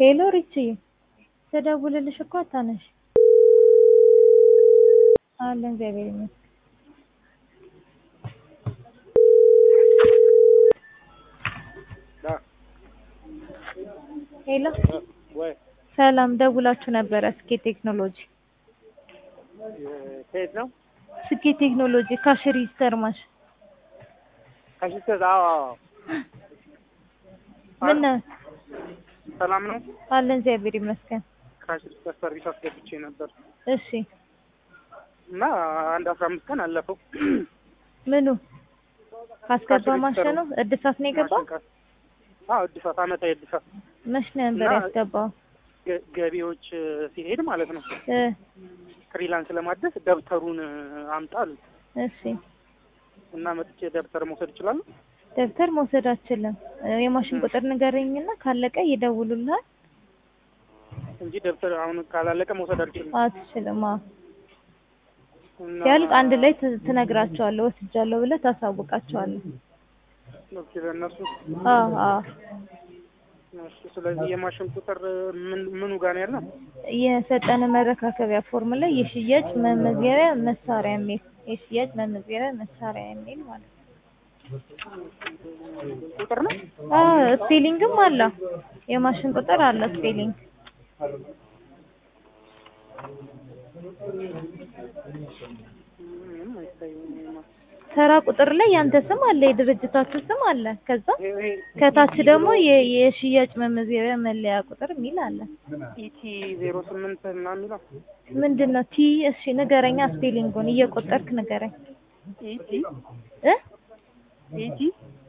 ሄሎ ሪችዬ ስደውልልሽ እኮ አታነሺ። አለን እግዚአብሔር ይመስገን። ሄሎ ወይ ሰላም ደውላችሁ ነበረ ስኬት ቴክኖሎጂ ከየት ነው? ስኬት ቴክኖሎጂ ካሽ ሪጅስተር ማሽ ከሽተት አዎ አዎ። ምን ሰላም ነው። አለን እግዚአብሔር ይመስገን። ከሽተት ሰርቪስ አስገብቼ ነበር እሺ እና አንድ አስራ አምስት ቀን አለፈው። ምኑ ካስገባ ማሸኑ እድሳት ነው የገባው? ማሽን ካስ- አዎ እድሳት አመታዊ እድሳት መች ነበር እና- ያስገባው? ገ- ገቢዎች ሲሄድ ማለት ነው እ ፍሪላንስ ለማደስ ደብተሩን አምጣ አሉኝ እሺ እና መጥቼ ደብተር መውሰድ እችላለሁ? ደብተር መውሰድ አትችልም። የማሽን ቁጥር ንገረኝና ካለቀ ይደውሉልሃል። እንጂ ደብተር አሁን ካላለቀ መውሰድ አልችልም። አትችልም። አዎ እና ሲያልቅ አንድ ላይ ት- ትነግራቸዋለህ። ወስጃለሁ ብለህ ታሳውቃቸዋለህ። ኦኬ፣ ለእነሱ አዎ አዎ እሺ። ስለዚህ የማሽን ቁጥር ምን ምኑ ጋር ነው ያለው? የሰጠን መረካከቢያ ፎርም ላይ የሽያጭ መመዝገቢያ መሳሪያ የሚል የሽያጭ መመዝገቢያ መሳሪያ የሚል ማለት ነው። ቁጥር ነው አዎ ስፔሊንግም አለ። የማሽን ቁጥር አለ ስፔሊንግ። ምንም አይታየኝም። ተራ ቁጥር ላይ ያንተ ስም አለ፣ የድርጅታችሁ ስም አለ። ከዛ ይሄ ይሄ ከታች ደግሞ የ- የሽያጭ መመዝገቢያ መለያ ቁጥር የሚል አለ። ኢቲ ዜሮ ስምንት እና የሚለው ምንድን ነው ቲ? እሺ ንገረኛ፣ ስፔሊንጉን እየቆጠርክ ንገረኝ ኢቲ እ ኢቲ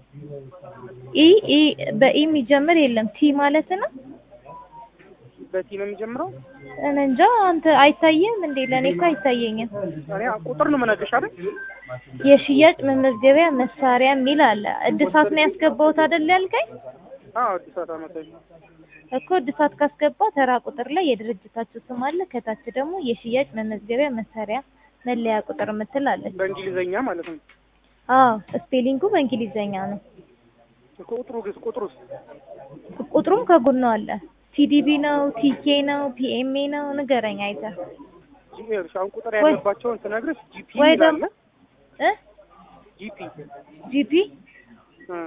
ኢ ኢ በኢ የሚጀምር የለም ቲ ማለት ነው። በቲ ነው የሚጀምረው። እኔ እንጃ አንተ አይታየም እንዴ? ለእኔ እኮ አይታየኝም። እኔ ቁጥር ነው የምነግርሽ አይደል? የሽያጭ መመዝገቢያ መሳሪያ የሚል አለ። እድሳት ነው ያስገባሁት አይደል ያልከኝ? አዎ አዲስ አበባ መጣኝ። እኮ እድሳት ካስገባ ተራ ቁጥር ላይ የድርጅታችሁ ስም አለ። ከታች ደግሞ የሽያጭ መመዝገቢያ መሳሪያ መለያ ቁጥር የምትል አለች። በእንግሊዘኛ ማለት ነው። አዎ ስፔሊንጉ በእንግሊዘኛ ነው። ቁጥሩ ግን ቁጥሩስ ቁጥሩም ከጎኑ አለ። ቲዲቢ ነው፣ ቲኬ ነው፣ ፒኤምኤ ነው። ንገረኝ አይተህ ይኸውልሽ አሁን ቁጥር ወይ- ያለባቸውን ስነግርሽ ጂፒ ወይ ይላል። ደግሞ እ ጂፒ ጂፒ እ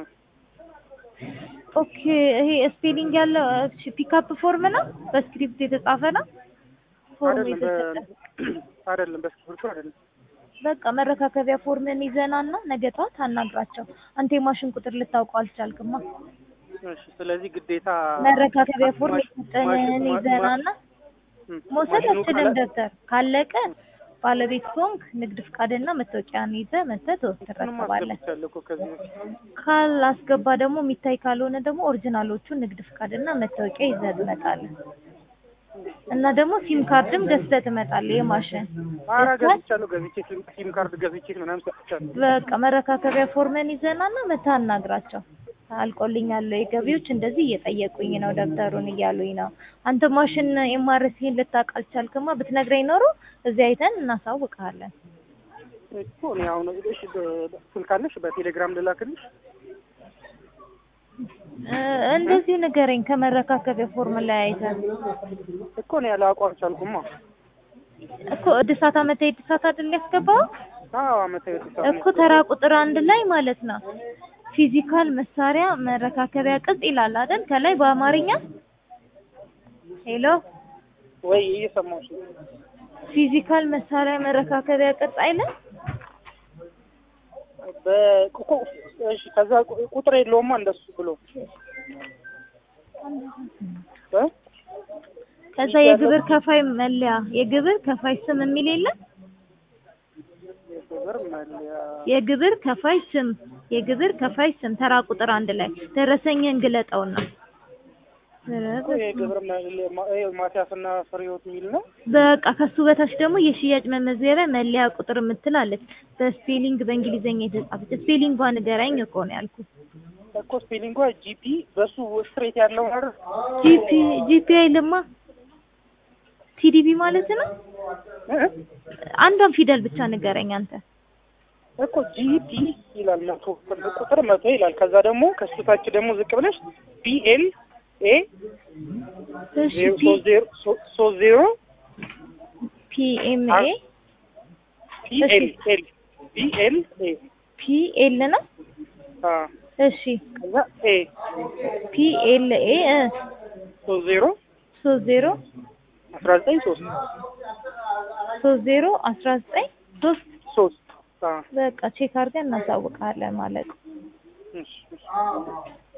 ኦኬ። ይሄ ስፔሊንግ ያለው እሺ፣ ፒካፕ ፎርም ነው፣ በስክሪፕት የተጻፈ ነው። ፎርም አይደለም በ- የተሰጠ አይደለም በስክሪፕቱ አይደለም። በቃ መረካከቢያ ፎርምን ይዘናና ነገ ጠዋት አናግራቸው። አንተ የማሽን ቁጥር ልታውቀው አልቻልክማ። እሺ ስለዚህ ግዴታ መረካከቢያ ፎርም ማሽ- የሰጠንን ማሽ- ማ- ይዘናና እ መውሰድ ማሽኑ አትችልም። ካለ- ደብተር ካለቀ ባለቤት ከሆንክ ንግድ ፍቃድና መታወቂያን ይዘህ መተህ ትወስድ እሱንም ትረከባለህ። አስገብቻለሁ እኮ ከዚህ በፊት። ካላስገባ ደግሞ የሚታይ ካልሆነ ደግሞ ኦሪጂናሎቹን ንግድ ፍቃድና መታወቂያ ይዘህ ትመጣለህ። እና ደግሞ ሲም ካርድም ገዝተህ ትመጣለህ። የማሽን ኧረ ገዝተህ ገዝቻለሁ ገዝቼ ሲም ሲም ካርድ ገዝቼ ምናምን ሰጥቻለሁ። በቃ መረካከቢያ ፎርመን ይዘናና መተህ አናግራቸው። አልቆልኛል የገቢዎች እንደዚህ እየጠየቁኝ ነው ደብተሩን እያሉኝ ነው። አንተ ማሽን ኤምአርሲን ልታውቅ አልቻልክማ። ብትነግረኝ ኖሮ እዚህ አይተን እናሳውቅሃለን። እኮ እኔ አሁን እሺ በ- ስልክ አለሽ በቴሌግራም ልላክልሽ? እ እንደዚሁ ንገረኝ ከመረካከቢያ ፎርም ላይ አይተን እኮ እኔ ያላውቀው አልቻልኩማ። እኮ እድሳት አመታዊ እድሳት አይደል ያስገባው አዎ አመታዊ ተሳብ እኮ ተራ ቁጥር አንድ ላይ ማለት ነው። ፊዚካል መሳሪያ መረካከቢያ ቅጽ ይላል አይደል ከላይ በአማርኛ ሄሎ ወይ እየሰማሁሽ ነው። ፊዚካል መሳሪያ መረካከቢያ ቅጽ አይልም በቁ እሺ ከዛ ቁ- ቁጥር የለውማ እንደሱ ብሎ እ ከዛ የግብር ከፋይ መለያ የግብር ከፋይ ስም የሚል የለም የግብር መለያ የግብር ከፋይ ስም የግብር ከፋይ ስም ተራ ቁጥር አንድ ላይ ደረሰኝን ግለጠውና እኮ የግብር መለያ ማ- ይኸው ማቲያስና ፍሬህይወት የሚል ነው። በቃ ከሱ በታች ደግሞ የሽያጭ መመዝገቢያ መለያ ቁጥር የምትላለች በስፔሊንግ በእንግሊዘኛ የተጻፈች ስፔሊንጓ ንገረኝ እኮ ነው ያልኩት እኮ ስፔሊንጓ ጂፒ በሱ ስትሬት ያለው አይደል? ጂፒ ጂፒ አይልማ ቲዲቢ ማለት ነው እ? አንዷን ፊደል ብቻ ንገረኝ አንተ እኮ ጂፒ ይላል መቶ ቁጥር መቶ ይላል። ከዛ ደግሞ ከሱ ታች ደግሞ ዝቅ ብለሽ ቢኤል ኤ እሺ ዜሮ ፒ ሶስት ዜሮ ሶ- ሶስት ዜሮ ፒኤምኤ ፒ ኤል ኤል ቢ ኤል ኤ ፒኤል ነው። አ እሺ ከዛ ኤ ፒኤልኤ ሶስት ዜሮ ሶስት ዜሮ አስራ ዘጠኝ ሶስት ሶስት ዜሮ አስራ ዘጠኝ ሶስት ሶስት አ በቃ ቼክ አድርገን እናሳውቃለን ማለት ነው። እሺ እሺ